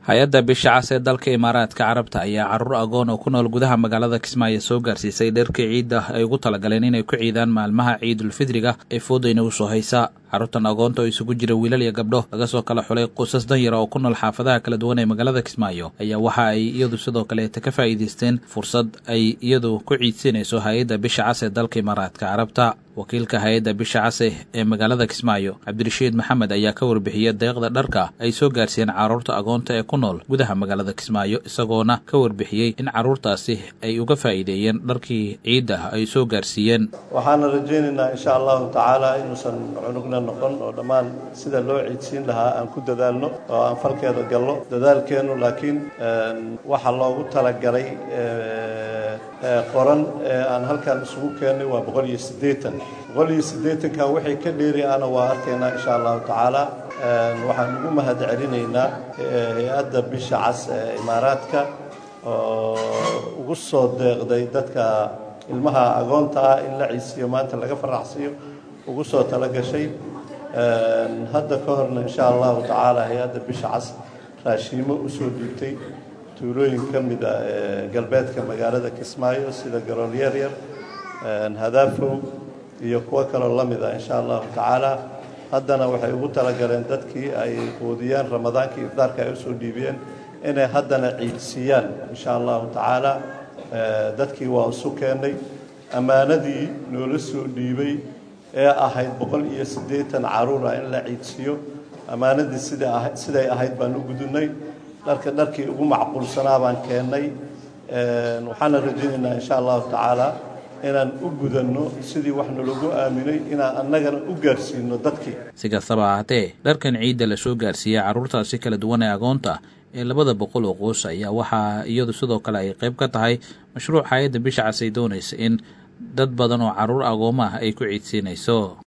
hay-adda bisha cas ee dalka imaaraadka carabta ayaa caruur agoon oo ku nool gudaha magaalada kismaayo soo gaarsiisay dherkii ciidda ay ugu talagaleen inay ku ciidaan maalmaha ciidulfidriga ee foodayna u soo haysa carruurtan agoonta oo isugu jira wiilal iyo gabdho laga soo kala xulay qusas danyara oo ku nool xaafadaha kala duwan ee magaalada kismaayo ayaa waxa ay iyadu sidoo kaleeta ka faa'iidaysteen fursad ay iyadu ku ciidsiinayso hay-adda bisha cas ee dalka imaaraadka carabta wakiilka hay-adda bisha case ee magaalada kismaayo cabdirashiid maxamed ayaa ka warbixiyey deeqda dharka ay soo gaarsiiyeen carruurta agoonta ee ku nool gudaha magaalada kismaayo isagoona ka warbixiyey in carruurtaasi ay uga faa'iideeyeen dharkii ciidda ay soo gaarsiiyeen waxaana rajaynaynaa insha allahu tacaala inuusan cunugna noqon oo dhammaan sida loo ciidsiin lahaa aan ku dadaalno oo aan falkeeda galno dadaalkeennu laakiin waxa loogu talagalay qoran ee aan halkan isugu keennay waa boqol iyo siddeetan boqol iyo siddeetanka wixii ka dheeri ana waa arkaynaa insha allahu tacaala waxaan ugu mahad celinaynaa hay-adda bisha cas ee imaaraadka oo ugu soo deeqday dadka ilmaha agoonta ah in la ciisiyo maanta laga faraxsiiyo ugu soo talagashay hadda ka horna insha allahu tacaala hay-adda bisha cas raashiimo usoo dhiibtay tuulooyin ka mid a ee galbeedka magaalada kismaayo sida garool yaryar hadaafow iyo kuwo kaloo la mid a insha allahu tacaala haddana waxay ugu talagaleen dadkii ay quudiyeen ramadaankii ifdaarka ay usoo dhiibiyeen inay haddana ciidsiiyaan insha allahu tacaala dadkii waa isu keennay ammaanadii noola soo dhiibay ee ahayd boqol iyo siddeetan caruura in la ciidsiiyo ammaanadii sida siday ahayd baan u gudunay dharka dharkii ugu macquulsanaa baan keennay waxaana rajaynaynaa insha allahu tacaala inaan u gudanno sidii wax nalagu aaminay inaan annagana u gaarsiino dadkii si kastaba ahaatee dharkan ciidda la soo gaarsiiyey carruurtaasi kala duwan ee agoonta ee labada boqol oo qoos ayaa waxaa iyadu sidoo kale ay qayb ka tahay mashruuc hay-adda bisha cas ay doonaysa in dad badan oo carruur agooma ah ay ku ciidsiinayso